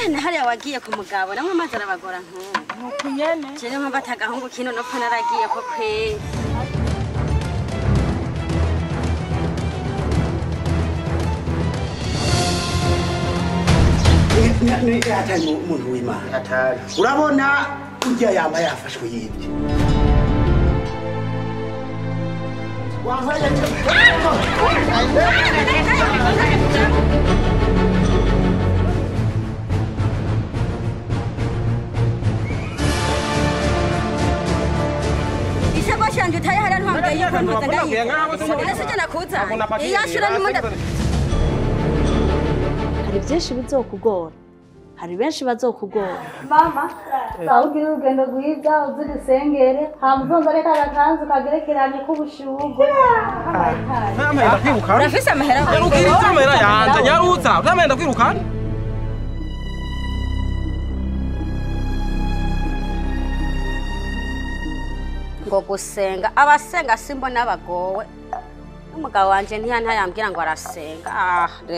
hene hariya wagiye ku mugabo namwe amazi arabagora nk'ubu nuko nyene je niyo mpamvu atagahungu kino nopfa naragiye ko kweri hatari umuntu w'imana hatari urabona urya yaba yafashwe yibye isakoshi yanje utaye hariya ntwambwiye yuko ntuza ndayiba ese je nakuza iyo ashura nimunda hari byinshi bizokugora hari benshi bazokugora mama sawugira urugendo rwiza uzi dusengere hama uzonzane ka gakanzu kagerekeranye k'ubushurwe ntamenda kwirukana urafise amahera nyarukira ikamera yanje nyarutsa ntamenda kwirukana ngo gusenga abasenga simbona bagowe n'umugabo wanje ntiyanta yambwira ngo arasenga ah re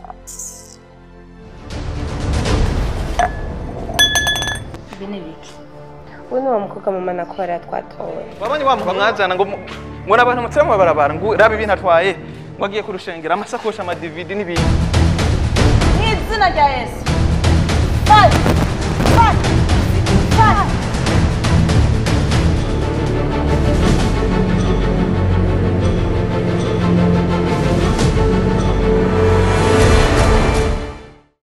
ibi ni biki uyu ni wa mukobwa mama nakora twatowe wabonye wa mugabo mwajana ngo mu- ngo n'abantu mutsira mu mabarabara ngo rabe ibintu atwaye ngo agiye kurushengera amasakoshi amadividi n'ibindi mu izina rya yesu Bye.